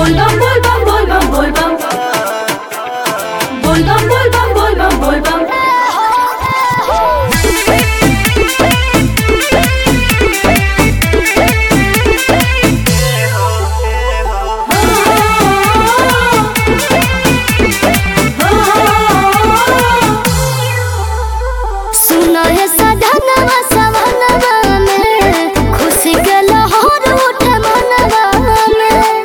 Volvam, volvam, volvam, volvam. Volvam, volvam, volvam, volvam. सुनो हे सधनवा सवनवा में खुशी के लहर उठे मनवा में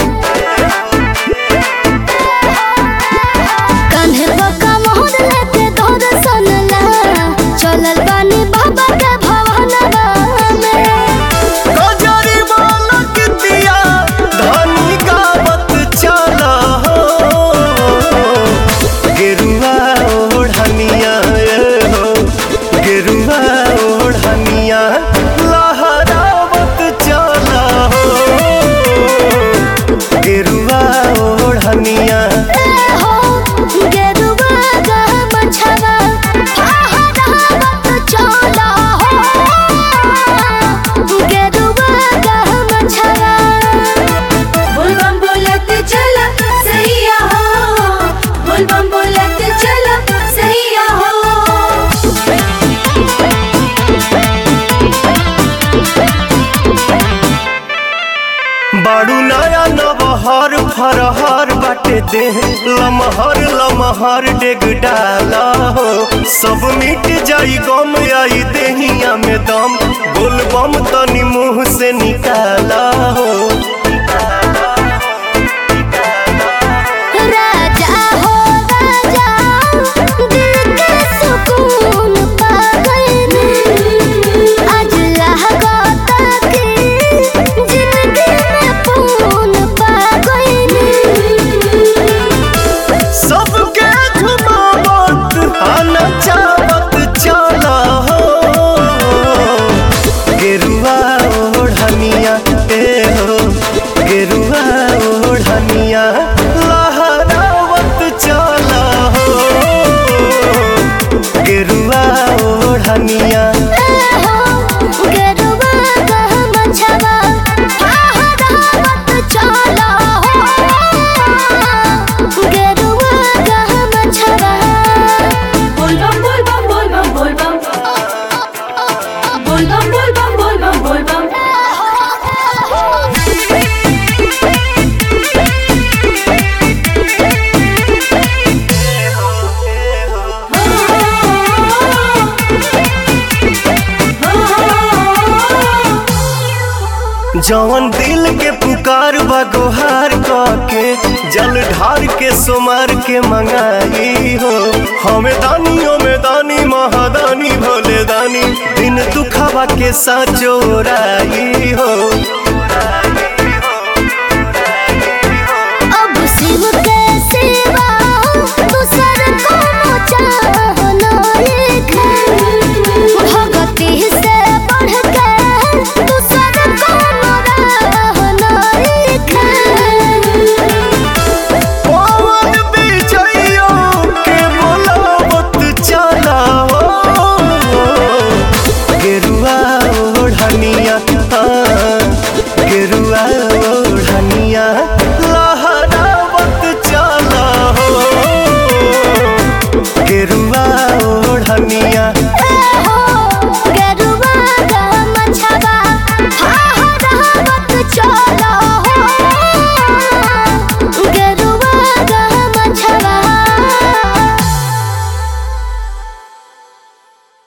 कान्हे बका मोहर लेके दौड़ सनला चलल बानी बाबा के भवनवा में गजरी बालक दिया धनी गावत चला हो गेरुआ ओढ़निया ए हो गेरुआ ओढ़निया लहरावत चला हो गेरुआ ओढ़निया हो गेरुआ गा मछवा फहरावत चला हो गेरुआ गा मछवा Volvam बोलत चला सैया हो Volvam बोलत चला सैया हो बाड़ू नया नबहर फरहर बाटे दे लमहर लमहर डेग डाला हो सब मिट जाई गम आई देहिया में दम बोलबम तनी मुंह से निकाला हो राजा हो राजा दिल के सुकून पा गए आज लागता कि जिंदगी में पून पा गए सबके झुमावत आना चावत चला हो गेरुआ ओढ़निया ए हो गेरुआ ओढ़निया लहरावत चला हो गेरुआ ओढ़निया गेरुआ गा मछवा फहरावत चला हो गेरुआ गा मछवा Volvam, volvam, volvam, volvam. Volvam, volvam, volvam, volvam. जवन दिल के पुकार बा गोहार के जल ढार के सोमार के मंगाई हो हमें दानी में दानी महादानी भोले दानी दिन दुखावा के साचोराई हो